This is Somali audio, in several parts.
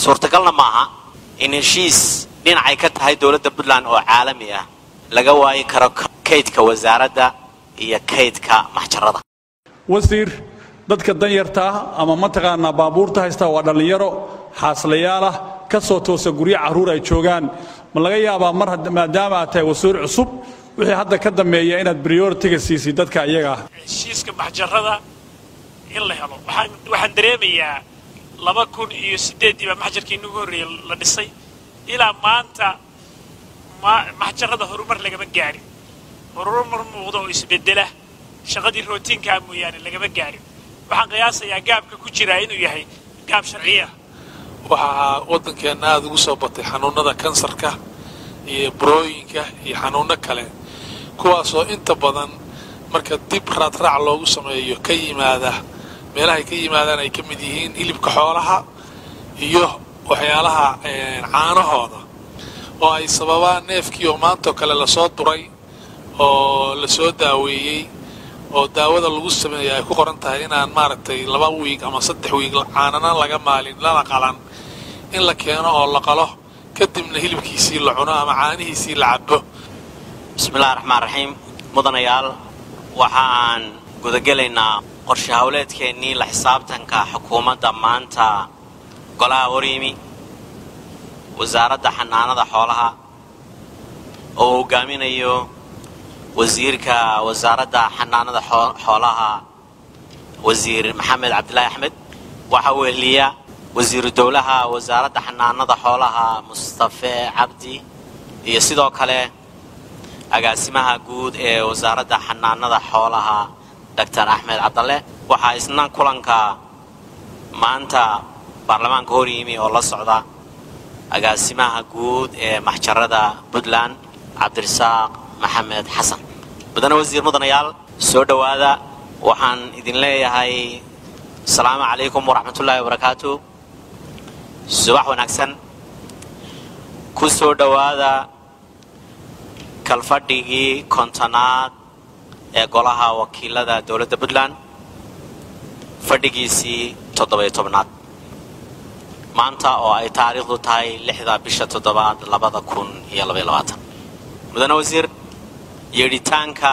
suurtagalna maaha in heshiis dhinacay ka tahay dowladda puntland oo caalami ah laga waayi karo kaydka wasaaradda iyo kaydka maxjarada wasiir dadka danyarta ah ama mataqaanaa baabuurta haysta waa dhallinyaro xaaslayaal ah ka soo toosa guryo carruur ay joogaan ma laga yaabaa mar maadaama aad tahay wasiir cusub wixii hadda ka dambeeya inaad prioritiga siisid dadka iyaga ah heshiiska maxjarada in la helo waxaan waxaan dareemayaa laba kun iyo siddeeddii baa maxjarkii inagu horreeyey la dhisay ilaa maanta ma maxjarada horumar lagama gaarin horumar muuqda oo isbeddela shaqadii rootiinkaa mooyaane lagama gaarin waxaan qiyaasayaa gaabka ku jiraa inuu yahay gaab sharciya waxaa waddankeenna aada ugu soo batay xanuunnada kansarka iyo burooyinka iyo xanuunno kale kuwaasoo inta badan marka dib raadraac loogu sameeyo ka yimaada meelahay ka yimaadaan ay ka mid yihiin hilibka xoolaha iyo waxyaalaha caanahooda oo ay sababaan neefkii oo maantoo kale lasoo duray oo lasoo daaweeyey oo daawada lagu sameeya ay ku qoran tahay inaan maaragtay laba wiig ama saddex wiig caanana laga maalin lana qalan in la keeno oo la qalo kadibna hilibkiisii la cuno ama caanihiisii la cabo bismillahi raxmaan raxiim mudanayaal waxaan gudagelaynaa qorshe howleedkeennii la xisaabtanka xukuumadda maanta golaha horyimi wasaaradda xanaanada xoolaha oo hogaaminayo wasiirka wasaaradda xanaanada xoolaha wasiir maxamed cabdilaahi axmed waxaa weheliya wasiiru dowlaha wasaaradda xanaanada xoolaha mustafe cabdi iyo sidoo kale agaasimaha guud ee wasaaradda xanaanada xoolaha doctor axmed cabdalle waxaa isna kulanka maanta baarlamaanka hor yimi oo la socda agaasimaha guud ee maxjarada puntland cabdirasaaq maxamed xasan mudane wasiir mudanayaal soo dhowaada waxaan idin leeyahay asalaamu calaykum waraxmatullaahi wabarakaatu subax wanaagsan ku soo dhowaada kalfadhigii kontonaad ee golaha wakiilada dowladda puntland fadhigiisii toddobayo tobnaad maanta oo ay taariikhdu tahay lixda bisha toddobaad labada kun iyo labaiyo labaatan mudane wasiir yeedhitaanka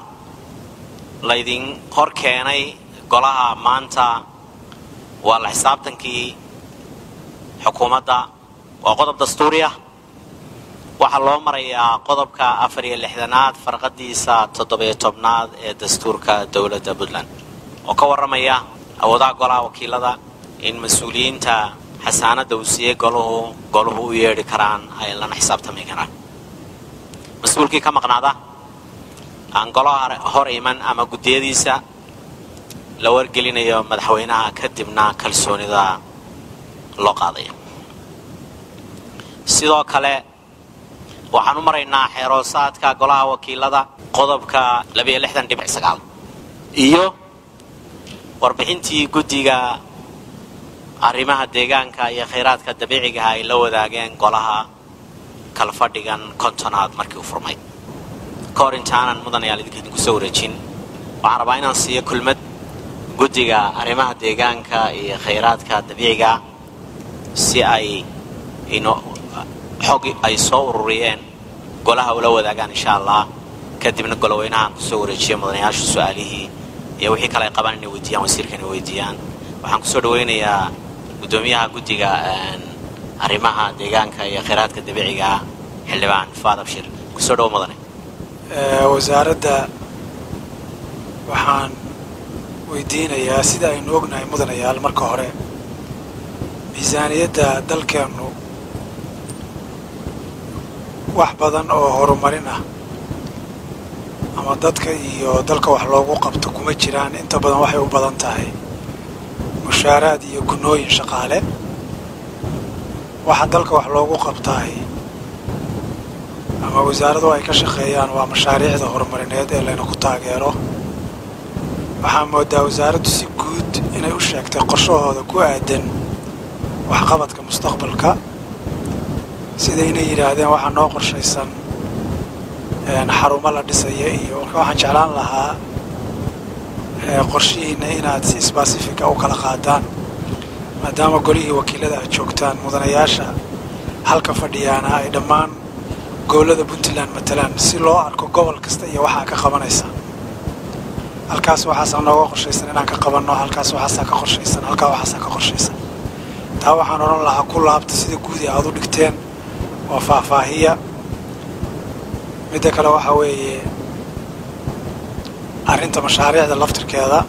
laydin hor keenay golaha maanta waa la xisaabtankii xukuumadda waa qodob dastuuri ah waxaa loo marayaa qodobka afar iyo lixdanaad farqadiisa toddobiyo tobnaad ee dastuurka dowladda puntland oo ka warramaya awoodaha golaha wakiilada in mas-uuliyiinta xasaanadda uu siiyey goluhu goluhu u yeedhi karaan ay lana xisaabtami karaan mas-uulkii ka maqnaada aan golaha hor iman ama guddiyadiisa la wargelinayo madaxweynaha kadibna kalsoonida loo qaadayo sidoo kale waxaan u maraynaa xeeroosaadka golaha wakiilada qodobka labiyo lixdan dhibic sagaal iyo warbixintii guddiga arrimaha deegaanka iyo khayraadka dabiicigaha ay la wadaageen golaha kalfadhigan kontonaad markii u furmay ka hor intaanan mudanayaal idinka idinku soo wareejin waxaan rabaa inaan siiyo kulmad guddiga arrimaha deegaanka iyo khayraadka dabiiciga si ay xog ay soo ururiyeen golaha ula wadaagaan insha allah kadibna goloweynahaan kusoo wareejiya mudanayaasha su-aalihii iyo wixii kale ay qabaan inay weydiiyaan wasiirka inay weydiiyaan waxaan kusoo dhaweynayaa guddoomiyaha guddiga arrimaha deegaanka iyo khayraadka dabiiciga xildhibaan faad abshir kusoo dhawo mudane wasaaradda waxaan weydiinayaa sida aynu ognahay mudanayaal marka hore miisaaniyadda dalkeennu wax badan oo horumarin ah ama dadka iyo dalka wax loogu qabto kuma jiraan inta badan waxay u badan tahay mushaaraad iyo gunooyin shaqaale waxa dalka wax loogu qabtaay ama wasaaradu ay ka shaqeeyaan waa mashaariicda horumarineed ee layna ku taageero waxaa moodaa wasaaraddu si guud inay u sheegtay qorshahooda ku aadan waxqabadka mustaqbalka sida inay yidhaahdeen waxaa noo qorshaysan xarumo la dhisaya iyo marka waxaan jeclaan lahaa qorshihiinna inaad si sbasifica u kala qaadaan maadaama golihii wakiilada aad joogtaan mudanayaasha halka fadhiyaana ay dhammaan gobollada puntland matalaan si loo arko gobol kasta iyo waxaa ka qabanaysa halkaas waxaasaa nooga qorshaysan inaan ka qabanno halkaas waxaasaa ka qorshaysan halkaa waxaasaa ka qorshaysan taa waxaan odhan lahaa ku laabta sida guudi aad u dhigteen waa faahfaahiya midda kale waxaa weeye arrinta mashaariicda laftirkeeda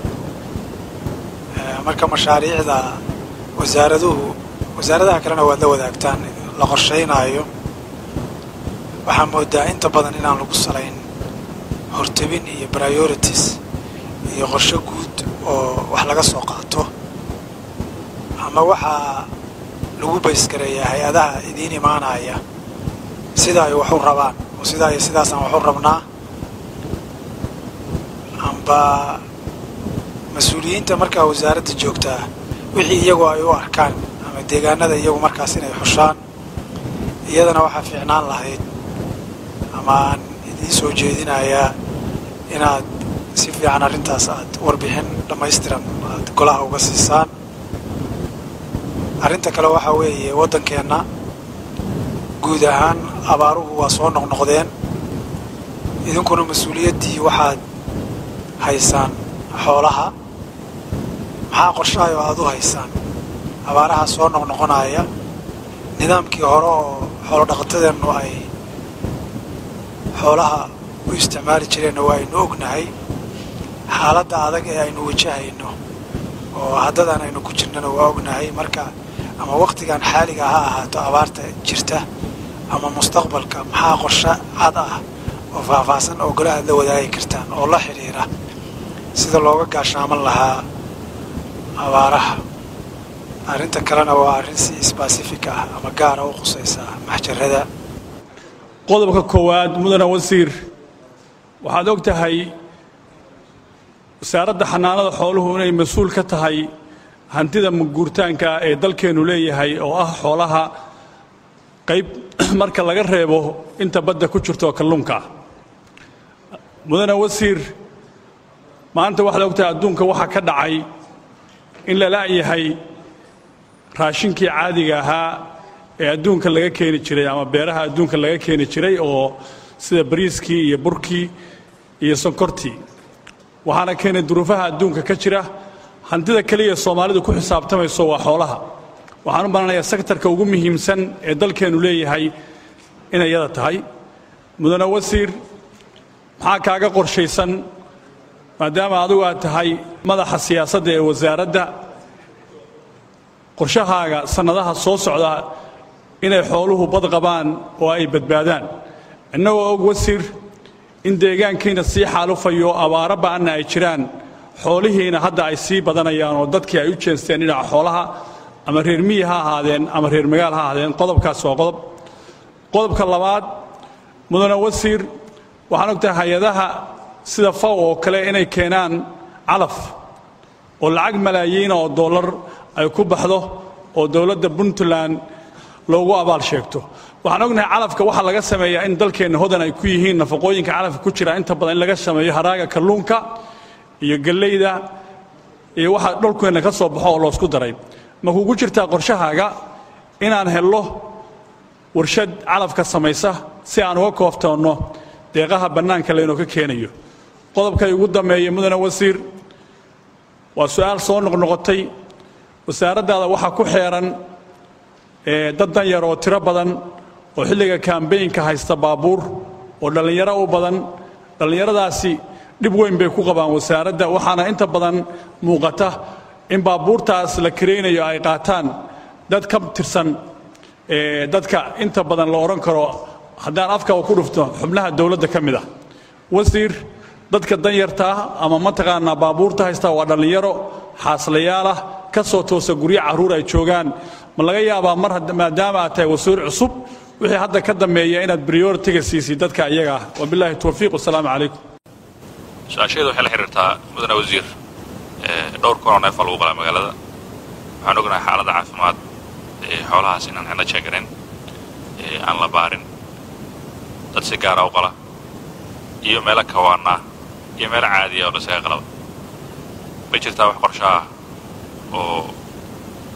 marka mashaariicda wasaaraduhu wasaaradaha kalena waad la wadaagtaan la qorshaynaayo waxaa moodaa inta badan inaan lagu salayn hortebin iyo priorities iyo qorsho guud oo wax laga soo qaato ama waxaa lagu baysgareeyaa hay-adaha idiin imaanaya sida ay waxu rabaan oo sidaa iyo sidaasaan waxu rabnaa amba mas-uuliyiinta markaa wasaaradda joogtaa wixii iyagu ay u arkaan ama deegaanada iyagu markaas inay xushaan iyadana waxaa fiicnaan lahayd ama aan idiin soo jeedinayaa inaad si fiican arrintaas aad warbixin dhammaystiran aad golaha uga siisaan arrinta kale waxaa weeye waddankeenna guud ahaan abaaruhu waa soo noqnoqdeen idinkuna mas-uuliyaddii waxaad haysaan xoolaha maxaa qorshahay oo aad u haysaan abaaraha soo noqnoqonaya nidaamkii hore oo xoolo dhaqatadeennu ay xoolaha u isticmaali jireenna waa aynu ognahay xaaladda adag ee aynu wajahayno oo haddadan aynu ku jirnana waa ognahay marka ama wakhtigan xaaliga ha ahaato abaarta jirta ama mustaqbalka maxaa qorshe cad ah oo faahfaahsan oo golaha aad la wadaagi kartaan oo la xidhiira sida looga gaashaaman lahaa abaaraha arrinta kalena waa arrin si sbasifik ah ama gaara u qusaysa maxjarada qodobka koowaad mudane wasiir waxaad og tahay wasaaradda xanaanada xooluhu inay mas-uul ka tahay hantida maguurtaanka ee dalkeennu leeyahay oo ah xoolaha qayb marka laga reebo inta badda ku jirto kalluunka mudane wasiir maanta waxaad og tahay adduunka waxaa ka dhacay in la la'yahay raashinkii caadiga ahaa ee adduunka laga keeni jiray ama beeraha adduunka laga keeni jiray oo sida bariiskii iyo burkii iyo sonkortii waxaana keenay duruufaha adduunka ka jira hantida keliya soomaalidu ku xisaabtamayso waa xoolaha waxaan u malanayaa sektarka ugu muhiimsan ee dalkeennu leeyahay inay yada tahay mudane wasiir maxaa kaaga qorshaysan maadaama adigu aad tahay madaxa siyaasadda ee wasaaradda qorshahaaga sannadaha soo socda inay xooluhu bad qabaan oo ay badbaadaan innagoo og wasiir in deegaankiina sii xaalufayo abaaro ba'anna ay jiraan xoolihiina hadda ay sii badanayaan oo dadkii ay u jeesteen dhinaca xoolaha ama reer miyi ha ahaadeen ama reer magaal ha ahaadeen qodobkaas waa qodob qodobka labaad mudane wasiir waxaan og tahay hay-adaha sida faw oo kale inay keenaan calaf oo lacag malaayiina oo dollar ay ku baxdo oo dowladda puntland loogu abaal sheegto waxaan ognahay calafka waxaa laga sameeyaa in dalkeenna hodan ay ku yihiin nafaqooyinka calafka ku jira inta badan in laga sameeyo haraaga kalluunka iyo galleyda iyo waxa dholkeenna ka soo baxo oo loosku daray ma kugu jirtaa qorshahaaga inaan hello warshad calafka samaysa si aan uga kooftoonno deeqaha bannaanka laynoo ka keenayo qodobkay ugu dammeeya mudane wasiir waa su'aal soo noqnoqotay wasaaraddaada waxaa ku xeeran dad dan yar oo tiro badan oo xilliga kambaynka haysta baabuur oo dhallinyaro u badan dhallinyaradaasi dhib weyn bay ku qabaan wasaaradda waxaana inta badan muuqata in baabuurtaas la karaynayo ay qaataan dad ka tirsan dadka inta badan la odhan karo haddaan afka ku dhufto xubnaha dowladda ka mid ah wasiir dadka danyartaa ama mataqaanaa baabuurta haysta waa dhallinyaro xaaslayaal ka soo toosa guryo carruur ay joogaan ma laga yaabaa mar maadaama aad tahay wasiir cusub wixii hadda ka dambeeya inaad prioritiga siisay dadka iyaga ah wabilaahi towfiiq wasalaamu calaykum su-aasheedu waxay la xiriirtaa mudane wasiir dhowr kun oo neef aa lagu qalaa magaalada waxaan ognahay xaaladda caafimaad ee xoolahaas inaan xidna jeeganayn aan la baarin dad si gaara u qala iyo meelo kawaana iyo meelo caadiya oo lasaga qalaba ma jirtaa wax qorsho ah oo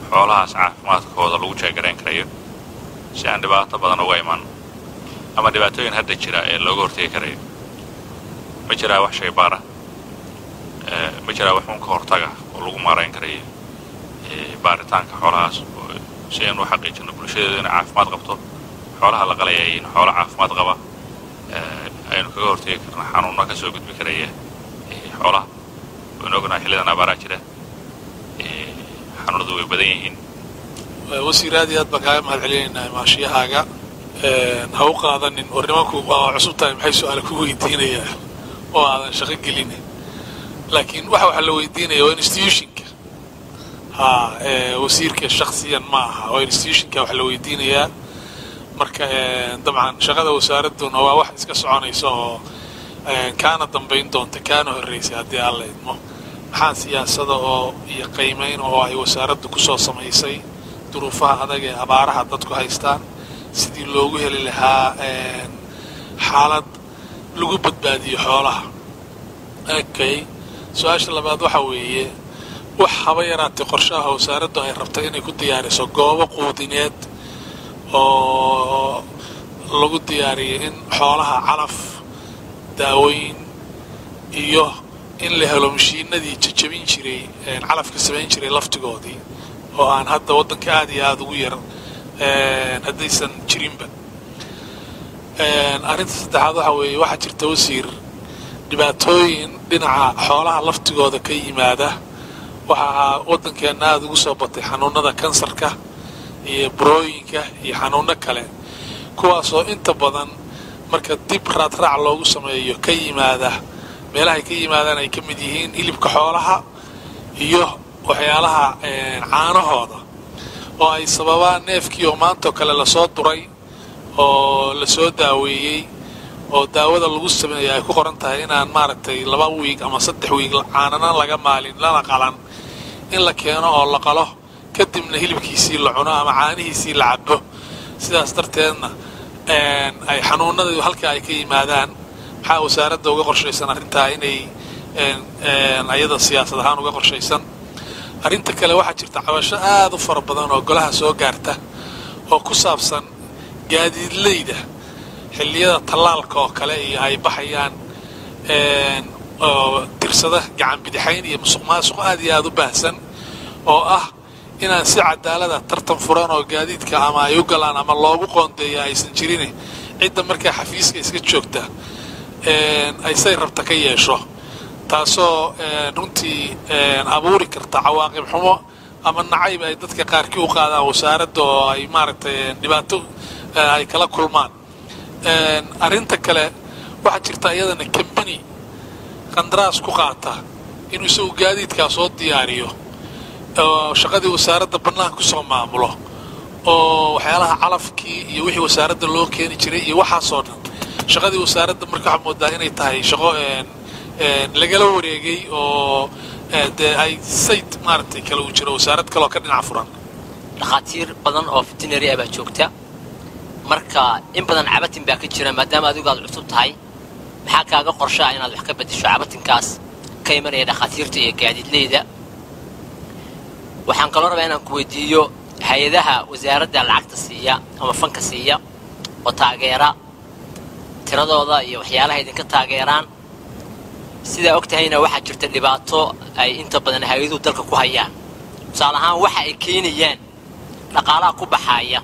xoolahaas caafimaadkooda lagu jeegarayn karayo si aan dhibaato badan uga iman ama dhibaatooyin hadda jira ee looga hortegi karayo ma jiraa wax shay baara ma jiraa wax un ka hortaga oo lagu maarayn karayo baaritaanka xoolahaas si aynu u xaqiijino bulshadeedu inay caafimaad qabto xoolaha la qalaya in xoolo caafimaad qaba aynu kaga hortegi karna xanuunna ka soo gudbi karaya xoolaha waynu ognahay xillidan abaaraa jira xanuunadu way badan yihiin wasiir aad iyo aad baan kaaga mahad celinaynaa maashiyahaaga ha u qaadanin war nimanku waa cusub tahay maxay su-aala ku weydiinayaa oo aadan shaqo gelin laakiin waxa waxa la weydiinaya waa institutionka ha wasiirka shaksiyan ma aha waa institutionka wax la weydiinayaa marka dabcan shaqada wasaaradduna waa wax iska soconaysa oo kaana dambayn doonta kaana horraysay haddii aan la idmo maxaa siyaasada oo iyo qiimayn oo ay wasaaraddu ku soo samaysay duruufaha adag ee abaaraha dadku haystaan sidii loogu heli lahaa xaalad lagu badbaadiyo xoolaha okay su-aasha labaad waxa weeye wax haba yaraatay qorshaha wasaaraddu ay rabtay inay ku diyaariso goobo quudineed oo lagu diyaariyay in xoolaha calaf daawooyin iyo in la helo mashiinadii jajabin jiray calafka samayn jiray laftigoodii oo aan hadda waddanka aada iyo aada ugu yar haddaysan jirinba arrinta saddexaad waxa weeye waxaa jirta wasiir dhibaatooyin dhinaca xoolaha laftigooda ka yimaada waxaa waddankeenna aada ugu soo batay xanuunada kansarka iyo burooyinka iyo xanuuno kale kuwaasoo inta badan marka dib raadraac loogu sameeyo ka yimaada meelahay ka yimaadaan ay ka mid yihiin hilibka xoolaha iyo waxyaalaha caanahooda oo ay sababaan neefkii oo maantoo kale lasoo duray oo lasoo daaweeyey oo daawada lagu sameeya ay ku qoran tahay inaan maaragtay laba wiig ama saddex wiig caanana laga maalin lana qalan in la keeno oo la qalo kadibna hilibkiisii la cuno ama caanihiisii la cabo sidaas darteedna ay xanuunadii halkaa ay ka yimaadaan maxaa wasaaradda uga qorshaysan arrintaa inay ayada siyaasad ahaan uga qorshaysan arrinta kale waxaa jirta cabasho aada u fara badan oo golaha soo gaarta oo ku saabsan gaadiidleyda xilliyada tallaalka oo kale iyo ay baxayaan oo tirsada gacan bidixayn iyo musuq maasuq aad iyo aada u baahsan oo ah inaan si cadaalada tartan furan oo gaadiidka ama ay u galaan ama loogu qoondeeya aysan jirin cidda markaa xafiiska iska joogta ay say rabta ka yeesho taasoo runtii abuuri karta cawaaqib xumo ama nacayb ay dadka qaarkii u qaadaan wasaaradda oo ay maaragtay dhibaato ay kala kulmaan arrinta kale waxaa jirta iyadana kambani qandaraas ku qaata inuu isagu gaadiidkaa soo diyaariyo oo shaqadii wasaaradda bannaanka kusoo maamulo oo waxyaalaha calafkii iyo wixii wasaaradda loo keeni jiray iyo waxaasoo dhan shaqadii wasaaradda marka waxaa moodaa inay tahay shaqo lagala wareegay oo dee ay sayd maaragtay kale uu jiro wasaarad kaleoo ka dhinac furan dhakhaatiir badan oo veterinary ah baa joogta marka in badan cabatin baa ka jira maadaama adigu aad cusub tahay maxaa kaaga qorshaa inaad wax ka beddesho cabatinkaas ka imanaya dhakhaatiirta iyo gaadiidleyda waxaan kaloo rabaa inaan ku weydiiyo hay-adaha wasaaradda lacagta siiya ama fanka siiya oo taageera tiradooda iyo waxyaalaha idinka taageeraan sidaa og tahayna waxaa jirta dhibaato ay inta badan hay-aduhu dalka ku hayaan tusaale ahaan waxa ay keenayaan dhaqaalaha ku baxaaya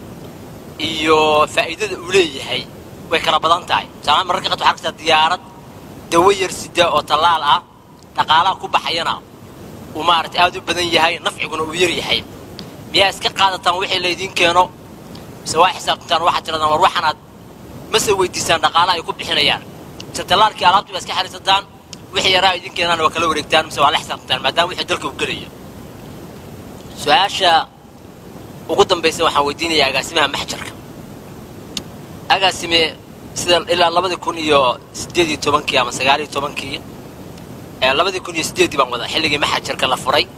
iyo faa'iidada uu leeyahay way kala badan tahay tusaalahaan mararka qaar waxaa arkaysaa diyaarad dawo yar sida oo tallaal ah dhaqaalaha ku baxayana uu maaragtay aad u badan yahay nafciguna uu yar yahay miyaa iska qaadataan wixii laydiin keeno mise waa xisaabtantaan waxaad tiradaan war waxanaad mase weydiisaan dhaqaalaha ay ku bixinayaan mise tallaalkii alaabtii baa iska xariisataan wixii yaraa idin keenaan waa kala wareegtaan mise waa la xisaabtantaan maadaama wixii dalka uu gelayo su-aasha ugu dambaysa waxaan weydiinayaa agaasimaha maxjarka agaasime sida ilaa labadii kun iyo siddeed iyo tobankii ama sagaal iyo tobankii labadii kun iyo siddeeddii baan wada xilligii maxjarka la furay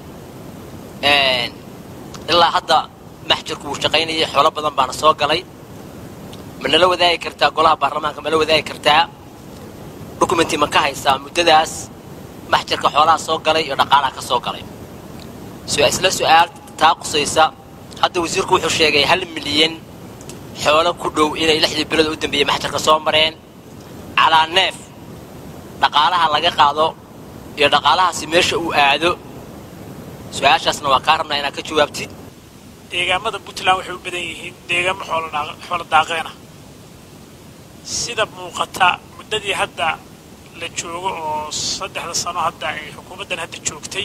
ilaa hadda maxjarku wuu shaqaynayay xoolo badan baana soo galay ma nala wadaagi kartaa golaha baarlamaanka ma la wadaagi kartaa documenty ma ka haysaa muddadaas maxjarka xoolaha soo galay iyo dhaqaalaha ka soo galay isla su-aal taa qusaysa hadda wasiirku wuxuu sheegay hal milyan xoolo ku dhow inay lixdii bilood u dambeeyey maxjarka soo mareen calaa neef dhaqaalaha laga qaado iyo dhaqaalahaasi meesha uu aado su-aashaasna waa kaa rabnaa inaad ka jawaabtid deegaamada puntland waxay u badan yihiin deegaamo xoolo daaqeena sida muuqata muddadii hadda la joogo oo saddexda sano hadda ay xukuumaddan hadda joogtay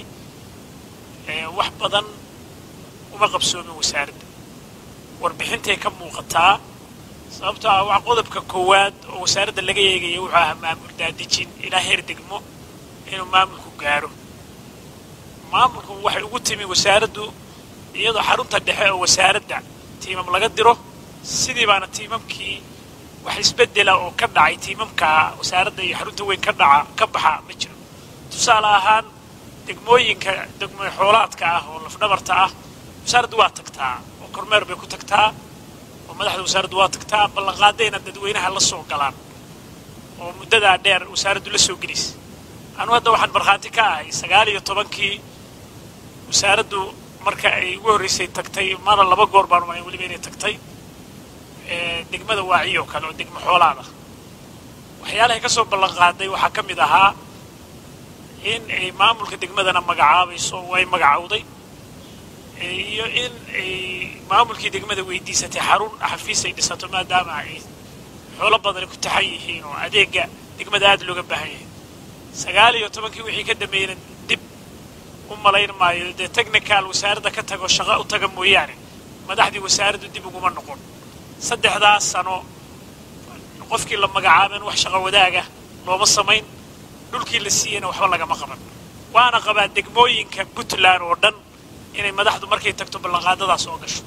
wax badan uma qabsoomin wasaaradda warbixintay ka muuqataa sababtoo ah waa qodobka koowaad oo wasaaradda laga eegaya wuxuu ahaa maamul daadejin ilaa heer degmo inuu maamulku gaaro maamulku waxay ugu timi wasaaraddu iyadoo xarunta dhexe oo wasaaradda tiimam laga diro sidii baana tiimamkii wax isbeddela oo ka dhacay tiimamka wasaaradda iyo xarunta weyn ka dhaca ka baxa ma jiro tusaale ahaan degmooyinka degmo xoolaadka ah oo lafdhabarta ah wasaaraddu waa tagtaa oo kormeer bay ku tagtaa oo madaxda wasaaraddu waa tagtaa ballanqaadayna dadweynaha la soo galaan oo muddadaa dheer wasaaraddu la soo gelis anu hadda waxaan markhaati ka ahay sagaal iyo tobankii wasaaraddu marka ay ugu horreysay tagtay mana laba goor baan umalayn weliba inay tagtay degmada waaciyo oo kale oo degmo xoolaada waxyaalahay ka soo ballanqaaday waxaa ka mid ahaa in ay maamulka degmadana magacaabayso way magacowday iyo in ay maamulkii degmada weydiisatay xarun xafiis ay dhisato maadaama ay xoolo badani ku taxan yihiin oo adeega degmada aada looga baahan yahay sagaal iyo tobankii wixii ka dambeeyena dib u malayn maayo dee technical wasaaradda ka tago shaqo u taga mooyaane madaxdii wasaaraddu dib uguma noqon saddexdaas sano qofkii la magacaaben wax shaqo wadaaga looma samayn dhulkii la siiyeyna waxba lagama qaban waana qabaa degmooyinka puntland oo dhan inay madaxdu markay tagto ballanqaadadaas oo gasho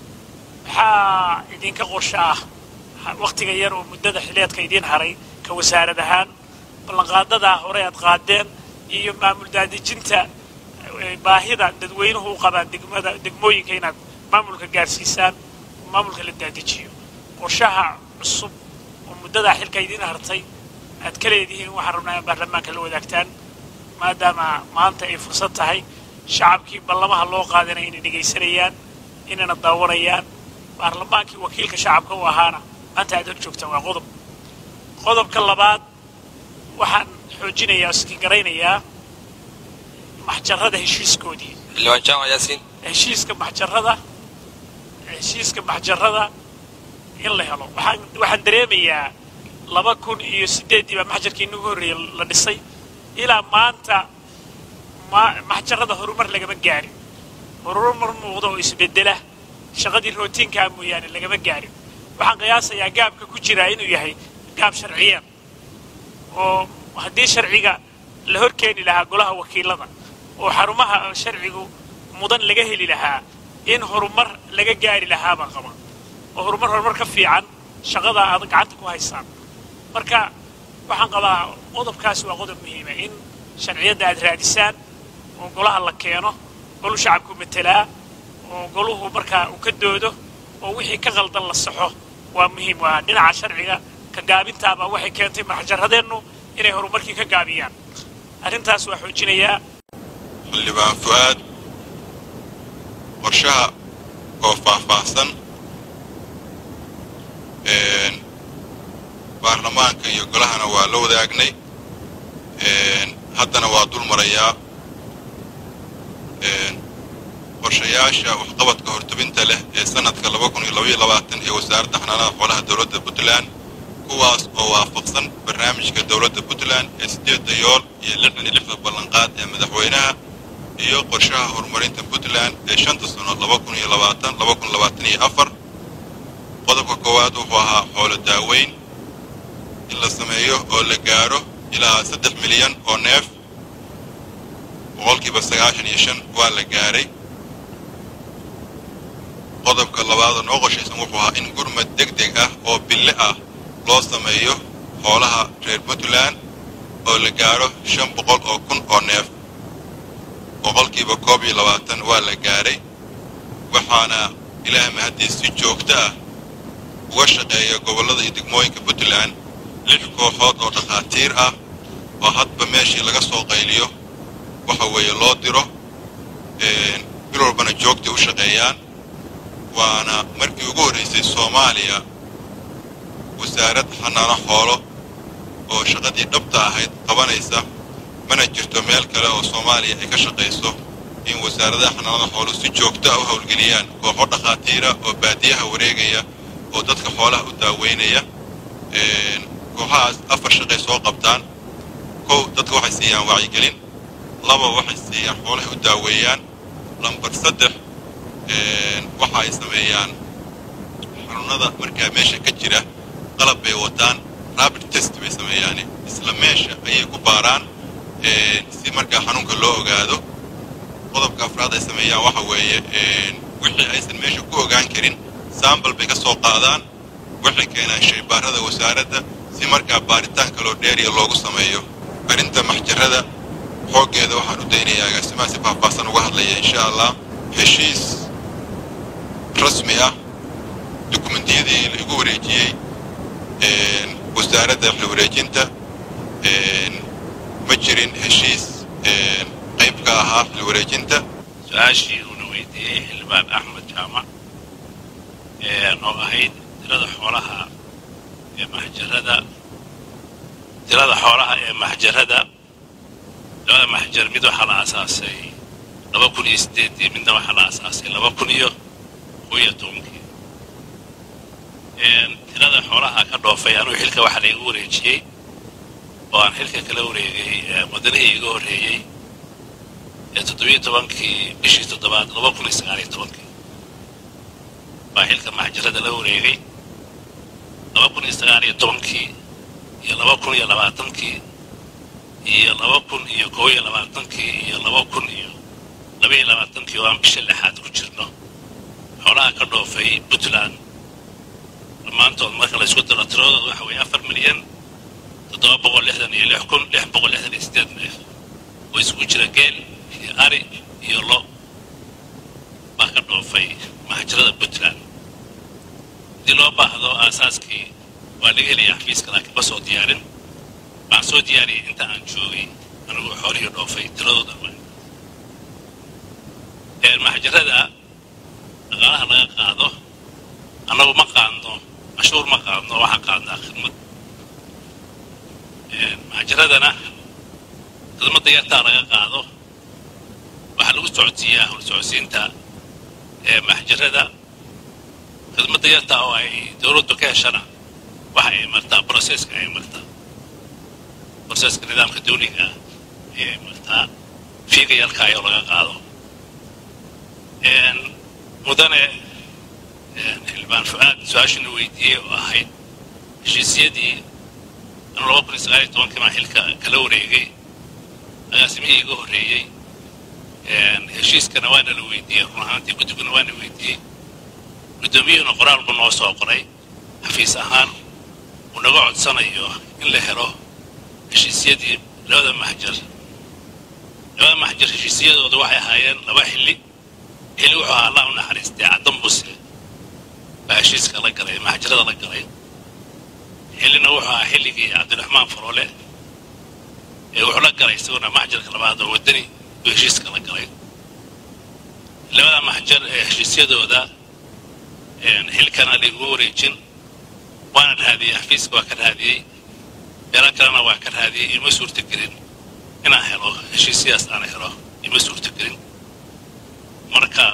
waxaa idinka qorsho ah wakhtiga yar oo muddada xileedka idiin haray ka wasaarad ahaan ballanqaadadaa hore aad qaadeen iyo maamul daadejinta baahida dadweynuhu u qabaan degmada degmooyinka inaad maamulka gaarsiisaan oo maamulka la daadejiyo qorshaha cusub oo muddadaa xilka idiin hartay aad ka leedihiin waxaan rabnaa in baarlamaanka la wadaagtaan maadaama maanta ay fursad tahay shacabkii ballamaha loo qaadanaya inay dhegaysanayaan inayna daawanayaan baarlamaankii wakiilka shacabka u ahaana maanta aad hor joogtaan waa qodob qodobka labaad waxaan xoojinayaa oo iskigaraynayaa maxjarada heshiiskoodii xildhibaan jaamac yaasiin heshiiska maxjarada heshiiska maxjarada in la helo waxaan waxaan dareemayaa laba kun iyo siddeeddii baa maxjarkii inagu horreeyey la dhisay ilaa maanta ma maxjarada horumar lagama gaarin horumar muuqda oo isbeddela shaqadii rootiinkaa mooyaane lagama gaarin waxaan qiyaasayaa gaabka ku jiraa inuu yahay gaab sharciyeed oo haddii sharciga la hor keeni lahaa golaha wakiilada oo xarumaha sharcigu mudan laga heli lahaa in horumar laga gaari lahaa baan qaba oo horumar horumar ka fiican shaqada aad gacanta ku haysaan marka waxaan qabaa qodobkaasi waa qodob muhiima in sharciyadda aad raadisaan oo golaha la keeno golu shacabku matelaa oo goluhu markaa uu ka doodo oo wixii ka qaldan la saxo waa muhiim waa dhinaca sharciga ka gaabintaaba waxay keentay maxjaradeennu inay horumarkii ka gaabiyaan arrintaas waa xoojinayaa xildhibaan fu'aad qorshaha oo faahfaahsan baarlamaanka iyo golahana waa la wadaagnay haddana waa dul marayaa qorshayaasha waxqabadka hortubinta leh ee sanadka ee wasaaradda xanaanada xoolaha dowladda puntland kuwaas oo waafaqsan barnaamijka dowladda puntland ee sideedda yool iyo lixdan iyo lixda ballanqaad ee madaxweynaha iyo qorshaha horumarinta puntland ee shanta sano qodobka koowaad wuxuu ahaa xoolo daaweyn in la sameeyo oo la gaaro ilaa saddex milyan oo neef boqolkiiba sagaashan iyo shan waa la gaaray qodobka labaad oo noo qorshaysan wuxuu ahaa in gurmad deg deg ah oo bille ah loo sameeyo xoolaha reer puntland oo la gaaro shan boqol oo kun oo neef boqolkiiba koob iyo labaatan waa la gaaray waxaana ilaah mahaddiis si joogto ah uga shaqeeya gobollada iyo degmooyinka puntland lix kooxood oo dhakhaatiir ah oo hadba meeshii laga soo qayliyo waxa weeye loo diro bil walbana joogtay u shaqeeyaan waana markii ugu horraysay soomaaliya wasaarad xanaano xoolo oo shaqadii dhabta ahayd qabanaysa mana jirto meel kale oo soomaaliya ay ka shaqayso in wasaaradaha xanaanada xooluhu si joogto ah u howlgeliyaan kooxo dhakhaatiira oo baadiyaha wareegaya oo dadka xoolaha u daaweynaya kooxahaas afar shaqay soo qabtaan kow dadka waxay siiyaan wacyigelin laba waxay siiyaan xoolahay u daaweeyaan lambar saddex waxa ay sameeyaan xanuunada markaa meesha ka jira qalab bay wataan rabid test bay sameeyaan isla meesha ayay ku baaraan si markaa xanuunka loo ogaado qodobka afraad ay sameeyaan waxa weeye wixii aysan meesha ku ogaan karin sambal bay ka soo qaadaan waxay keenaan shaybaarada wasaaradda si markaa baaritaan kaloo dheeriya loogu sameeyo arrinta maxjarada xooggeeda waxaan u daynayaa agaasimaha si faahfaahsan uga hadlaya insha allah heshiis rasmi ah dukumentiyadii la igu wareejiyey wasaaradda xil wareejinta ma jirin heshiis qayb ka ahaa xil wareejinta su-aashii uuna weydiiyey xildhibaan axmed jaamac oo ahayd tirada xoolaha ee maxjarada tirada xoolaha ee maxjarada labada maxjar mid waxaa la aasaasay laba kun iyo sideedii midna waxaa la aasaasay laba kun iyo kow iyo tobankii tirada xoolaha ka dhoofay anuu xilka waxaa la igu wareejiyey oo aan xilka kala wareegay mudanihii iga horreeyey ee toddobiyo tobankii bishii toddobaad laba kun iyo sagaaliyo tobankii baa xilka maxjarada la wareegay laba kun iyo sagaaliyo tobankii iyo laba kun iyo labaatankii iyo laba kun iyo kow iyo labaatankii iyo laba kun iyo laba iyo labaatankii oo aan bisha lixaad ku jirno xoolaha ka dhoofay puntland dhammaantood marka la isku daro tiradooda waxa weeye afar milyan toddoba boqol lixdan iyo lix kun lix boqol lixdan iyo sideed neef oo isugu jira geel iyo ari iyo lo baa ka dhoofay maxjarada puntland haddii loo baahdo aasaaskii waa laga helayaa xafiiska laakiin ma soo diyaarin waxaan soo diyaariyay inta aan joogay anigoo xoolihii dhoofay tiradooda maxjarada dhaqaalaha laga qaado annagu ma qaadno cashuur ma qaadno waxaan qaadnaa khidmad maxjaradana khidmadda yartaa laga qaado waxaa lagu socodsiiyaa howl socodsiinta maxjarada khidmadda yartaa oo ay dowladdu ka heshana waxa ay martaa broseska ay martaa broseska nidaamka dawliga ah ayay martaa fiiga yarkaayoo laga qaado mudane xildhibaan fu-aad su-aashana weydiiyey oo ahayd heshiisyadii anu laba kun iyo sagaaliyo tobankii baan xilka kala wareegay agaasimihii iga horreeyey heshiiskana waana la weydiiyey run ahaantii guddiguna waana weydiiyey guddoomiyuhuna qoraal buu noo soo qoray xafiis ahaan uu naga codsanayo in la helo heshiisyadii labada maxjar labada maxjar heshiisyadooda waxay ahaayeen laba xilli xilli wuxuu ahaa allah u naxariistay caddan buse baa heshiiska la galay maxjarada la galay xillina wuxuu ahaa xilligii cabdiraxmaan faroole ee wuxuu la galay isaguna maxjarka labaad oo waddani uu heshiiska la galay labada maxjar ee heshiisyadooda xilkana laiguma wareejin waana raadiyey xafiiska waa ka raadiyey meelo kalena waa ka raadiyey ima suurtagelin inaan helo heshiisyadas aan helo ima suurtagelin marka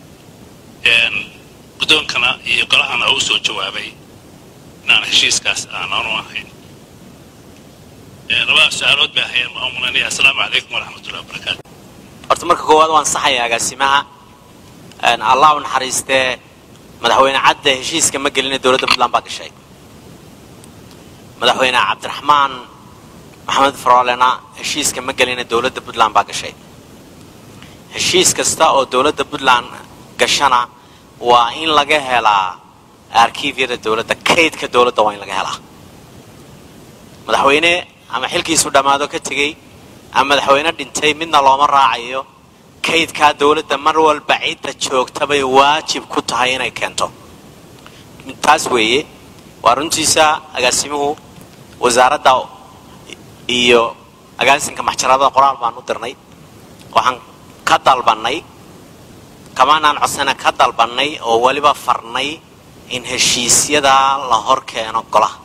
guddoonkana iyo golahana uu soo jawaabay inaan heshiiskaas aananu ahayn labada su-aalood bay ahayn waa mulanaya assalaamu calaykum waraxmatullahi wabarakaatu horta marka koowaad waan saxaya agaasimaha allah u naxariistee madaxweyne cadde heshiiska ma gelina dowladda puntland baa gashay madaxweyne cabdiraxmaan maxamed faroolena heshiiska ma gelina dowladda puntland baa gashay heshiis kasta oo dowladda puntland gashana waa in laga helaa arkiifyada dowladda kaydka dowladda waa in laga helaa madaxweyne ama xilkiisu dhammaado ka tegey ama madaxweyne dhintay midna looma raacayo kaydkaa dowladda mar walba cidda joogta bay waajib ku tahay inay keento taas weeye waa runtiisa agaasimuhu wasaaradda iyo agaasinka maxjaradada qoraal baan u dirnay waxaan ka dalbannay kamaanaan codsana ka dalbannay oo weliba farnay in heshiisyadaa la hor keeno golaha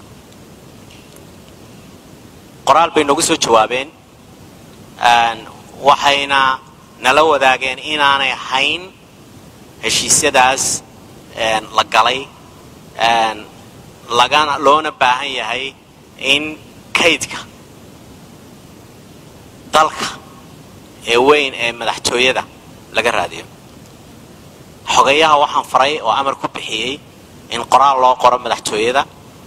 qoraal bay noogu soo jawaabeen waxayna nala wadaageen inaanay ahayn heshiisyadaas la galay lagana loona baahan yahay in kaydka dalka ee weyn ee madaxtooyada laga raadiyo xogeyaha waxaan faray oo amar ku bixiyey in qoraal loo qoro madaxtooyada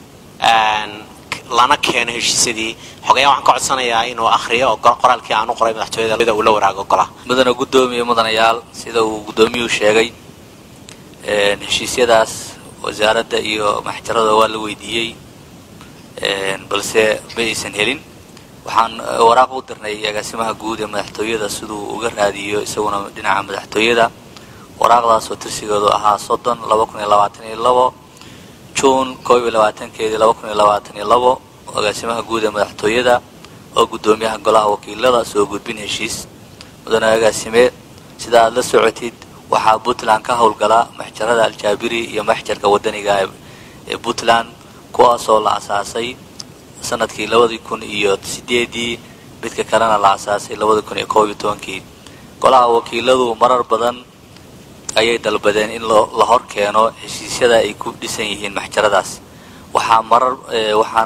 lana keeno heshiisyadii xogeyaha waxaan ka codsanayaa inuu akhriyo oo qoraalkii aan u qoray madaxtooyada uu la waraago golaha mudana guddoomiye mudanayaal sida uu guddoomiyuhu sheegay heshiisyadaas wasaaradda iyo maxjarada waa la weydiiyey balse ma aysan helin waxaan waraaq u dirnay agaasimaha guud ee madaxtooyada siduu uga raadiyo isaguna dhinaca madaxtooyada waraaqdaasoo tirsigeedu ahaa soddon laba kun iyo labaatan iyo labo juun koob iyo labaatankeedii laba kun iyo labaatan iyo labo agaasimaha guud ee madaxtooyada oo guddoomiyaha golaha wakiilada soo gudbin heshiis mudane agaasime sida aad la socotid waxaa puntland ka howlgala maxjarada aljaabiri iyo maxjarka wadaniga ee puntland kuwaasoo la asaasay sanadkii labadii kun iyo sideedii midka kalena la asaasay labadii kun iyo koob iyo tobankii golaha wakiiladu marar badan ayay dalbadeen in la hor keeno heshiisyada ay ku dhisan yihiin maxjaradaas waxaa marar waxaan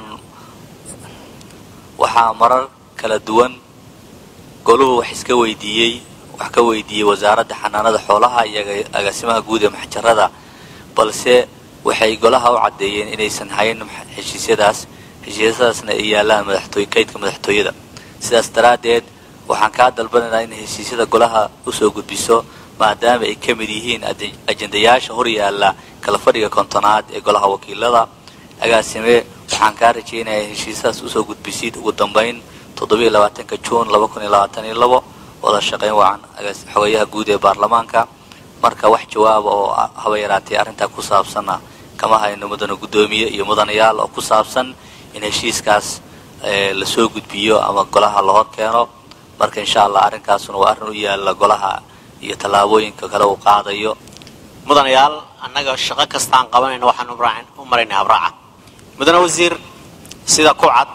waxaa marar kala duwan goluhu wax iska weydiiyey wax ka weydiiyey wasaaradda xanaanada xoolaha iyo agaasimaha guud ee maxjarada balse waxay golaha u caddeeyeen inaysan hayn heshiisyadaas heshiisyadaasna ay yaalaan madaxtooy kaydka madaxtooyada sidaas daraaddeed waxaan kaa dalbanaynaa in heshiisyada golaha usoo gudbiso maadaama ay ka mid yihiin ajendayaasha hor yaalla kala fadhiga kontonaad ee golaha wakiilada agaasime waxaan kaa rajaynayaa heshiisyadaas usoo gudbisid ugu dambayn toddobiiyo labaatanka juun laba kun iyo labaatan iyo labo wada shaqayn wacan xogayaha guud ee baarlamaanka marka wax jawaaba oo haba yaraatee arrintaa ku saabsanna kama hayno mudana guddoomiye iyo mudanayaal oo ku saabsan in heshiiskaas lasoo gudbiyo ama golaha la hor keeno marka insha allah arrinkaasuna waa arrin u yaalla golaha iyo tallaabooyinka kale uu qaadayo mudanayaal annaga shaqo kastaan qabanayno waxaan u maraynay habraaca mudane wasiir sida ku cad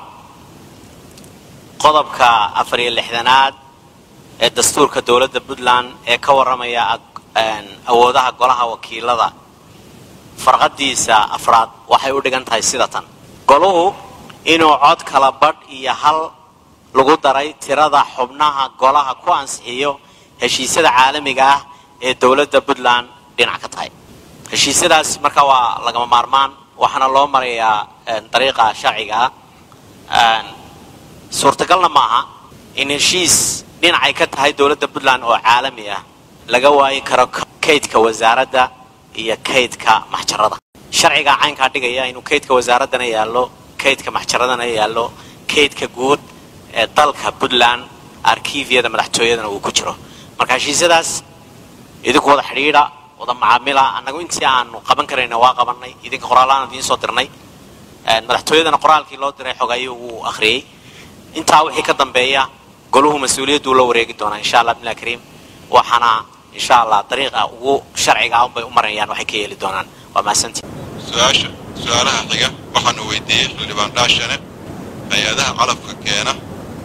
qodobka afar iyo lixdanaad ee dastuurka dowladda puntland ee ka warramaya awoodaha golaha wakiilada farqadiisa afraad waxay u dhigan tahay sida tan goluhu inuu cod kala badh iyo hal lagu daray tirada xubnaha golaha ku ansixiyo heshiisyada caalamiga ah ee dowladda puntland dhinac ka tahay heshiisyadaas marka waa lagama maarmaan waxaana loo marayaa dariiqa sharciga ah suurtagalna maaha in heshiis dhinacay ka tahay dowladda puntland oo caalami ah laga waayi karo kaydka wasaaradda iyo kaydka maxjarada sharciga caynkaa dhigaya inuu kaydka wasaaraddana yaallo kaydka maxjaradana yaallo kaydka guud ee dalka puntland arkiifyada madaxtooyadana uu ku jiro marka heshiisyadaas idinku wada xidhiidha wada macaamila annagu intii aanu qaban karayna waa qabanay idinka qoraalaan idiin soo dirnay madaxtooyadana qoraalkii loo diray xogayo wuu akhriyey intaa wixii ka dambeeya goluhu mas-uuliyadduu la wareegi doonaa insha allah bimillah kariim waxaana insha allah dariiqa ugu sharciga ah unbay u marayaan waxay ka yeeli doonaan waa mahadsantii su-aasha su-aalaha xiga waxaanu weydiiyey xildhibaan dhaashane hay-adaha calafka keena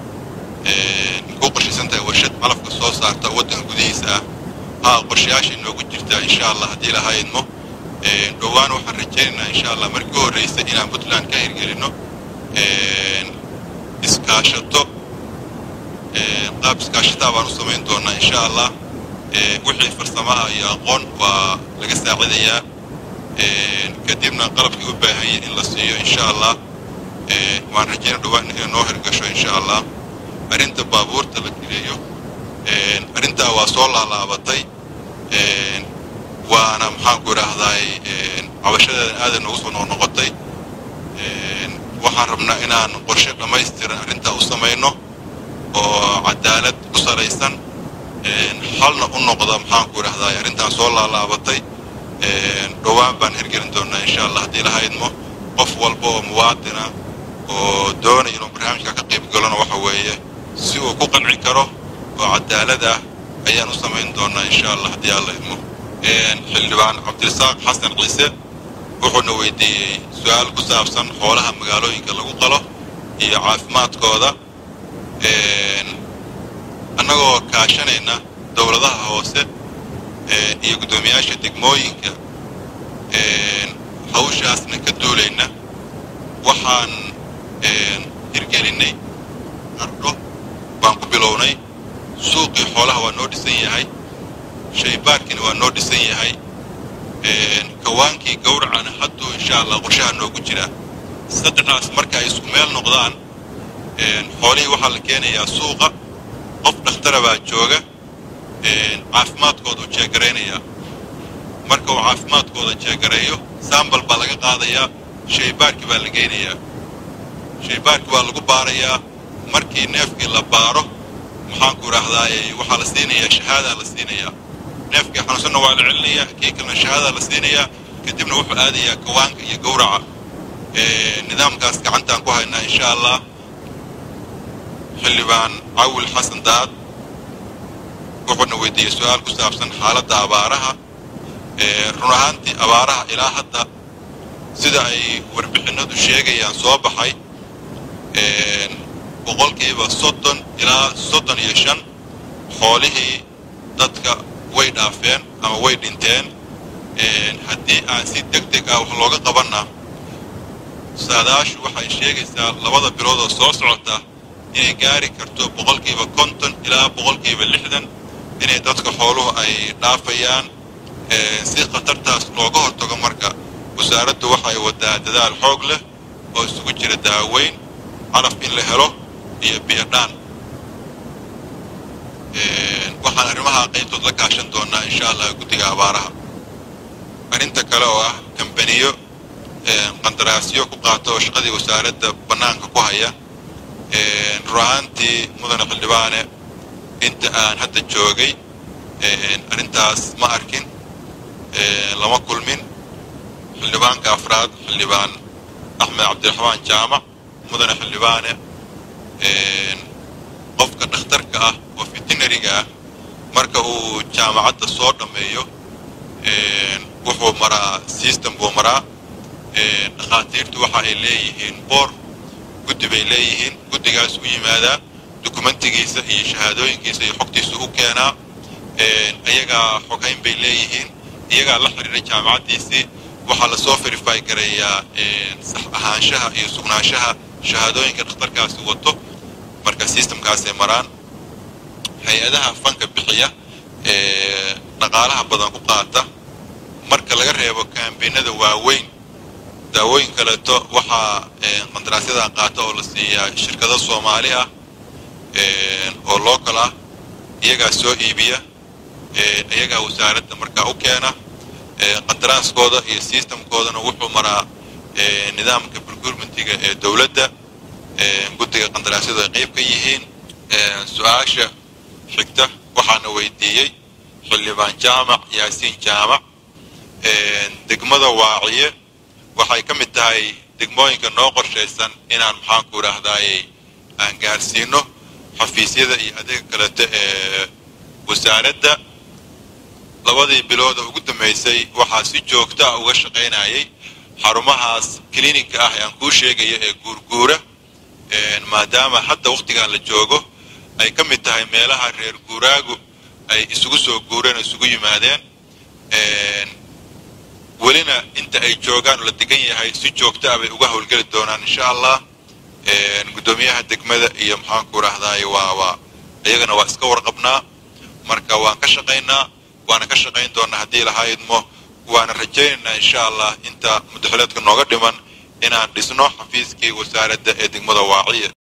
ku qorshaysan tahay warshad calafka soo saarta waddanka gudihiisa ah haa qorshayaasha inoogu jirtaa insha allah haddii laha idmo dhowaan waxaan rajaynaynaa insha allah markii u horraysa inaan puntland ka hirgelinno iskaashato qaab iskaashataa baan u samayn doonaa insha allah wixii farsamaha iyo aqoon waa laga saacidayaa kadibna qalabkii u baahan yahin in la siiyo insha allah waan rajayna dhowaan inay noo hirgasho insha allah arrinta baabuurta la geliyo arrintaa waa soo laalaabatay waana maxaanku idhaahdaay cabashadeedan aaday noogu soo noqnoqotay waxaan rabnaa inaan qorshe dhammaystiran arrintaa u samayno oo cadaalad ku salaysan halna u noqda maxaanku idhahdaay arrintaan soo laalaabatay dhowaan baan hirgelin doonaa insha allah haddii laha idmo qof walba oo muwaadina oo doonaya inuu barnaamijka ka qayb galona waxa weeye si uu ku qanci karo oo cadaalad ah ayaan u samayn doonaa insha allah haddii alla idmo xildhibaan cabdirasaaq xasan ciise wuxuuna weydiiyey su-aal ku saabsan xoolaha magaalooyinka lagu qalo iyo caafimaadkooda annagoo kaashanayna dowladaha hoose iyo guddoomiyaasha degmooyinka hawshaasna ka duulayna waxaan hirgelinnay ardho baan ku bilownay suuqii xoolaha waa noo dhisan yahay shaybaarkiina waa noo dhisan yahay kawaankii gawracana hadduu insha allah qorshaha noogu jiraa saddexdaas marka ay isku meel noqdaan xoolihii waxaa la keenayaa suuqa qof dhakhtara baa jooga caafimaadkooda u jeegaraynayaa marka uu caafimaadkooda jeegareeyo sambal baa laga qaadayaa shaybaarkii baa la geynayaa shaybaarkii baa lagu baarayaa markii neefkii la baaro maxaanku idhaahdaaye waxaa la siinayaa shahaadaa la siinayaa neefkii xanuunsanna waa la celinayaa kii kalena shahaadaa la siinayaa kadibna wuxuu aadayaa kawaanka iyo gawraca nidaamkaas gacantaan ku haynaa insha allah xildhibaan cawil xasan daad wuxuuna weydiiyey su-aal ku saabsan xaaladda abaaraha run ahaantii abaaraha ilaa hadda sida ay warbixinnadu sheegayaan soo baxay boqolkiiba soddon ilaa soddon iyo shan xoolihii dadka way dhaafeen ama way dhinteen haddii aan si deg deg ah wax looga qabanna saadaashu waxay sheegaysaa labada bilood oo soo socota inay gaari karto boqolkiiba konton ilaa boqolkiiba lixdan inay dadka xooluhu ay dhaafayaan si khatartaas looga hortago marka wasaaraddu waxay wadaa dadaal xoog leh oo isugu jira daaweyn caraf in la helo iyo biyodhaan waxaan arrimaha qaybtood la kaashan doonaa insha allah guddiga abaaraha arrinta kale oo ah kambaniyo qandaraasyo ku qaata oo shaqadii wasaaradda bannaanka ku haya run ahaantii mudane xildhibaane inta aan hadda joogay arrintaas ma arkin lama kulmin xildhibaanka afraad xildhibaan axmed cabdiraxmaan jaamac mudane xildhibaane qofka dhakhtarka ah oo veterinariga ah marka uu jaamacadda soo dhammeeyo wuxuu maraa system buu maraa dhakhaatiirtu waxa ay leeyihiin boor guddi bay leeyihiin guddigaas u yimaadaa dokumentigiisa iyo shahaadooyinkiisa iyo xogtiisa u keenaa iyagaa xogayn bay leeyihiin iyagaa la xidhiira jaamacaddiisii waxaa lasoo verify gareeyaa sax ahaanshaha iyo sugnaanshaha shahaadooyinka dhakhtarkaasi wato marka systemkaasay maraan hay-adaha fanka bixiya ee dhaqaalaha badan ku qaata marka laga reebo kaambeynada waaweyn daawooyin kaleeto waxaa qandaraasyadan qaata oo la siiyaa shirkado soomaali ah oo local ah iyagaa soo iibiya iyagaa wasaaradda markaa u keena qandaraaskooda iyo systemkoodana wuxuu maraa nidaamka procurementiga ee dowladda guddiga qandaraasyadu ay qayb ka yihiin su-aasha xigta waxaana weydiiyey xildhibaan jaamac yaasiin jaamac degmada waaciye waxay ka mid tahay degmooyinka noo qorshaysan inaan maxaanku idhaahdaaye aan gaarsiino xafiisyada iyo adeega kaleto ee wasaaradda labadii bilooda ugu dambaysay waxaa si joogto ah uga shaqaynayay xarumahaas kilinika ah ee aan kuu sheegaya ee guurguura maadaama hadda wakhtigan la joogo ay ka mid tahay meelaha reer guuraagu ay isugu soo guureen oo isugu yimaadeen welina inta ay joogaan oo la degan yahay si joogto ah bay uga howlgeli doonaan insha allah guddoomiyaha degmada iyo maxaanku idhahdaaye waa waa iyagana waa iska warqabnaa marka waan ka shaqaynaa waana ka shaqayn doonaa haddii lahaydmo waana rajaynaynaa insha allah inta mudaxileedka nooga dhiman inaan dhisno xafiiskii wasaaradda ee degmada waaciya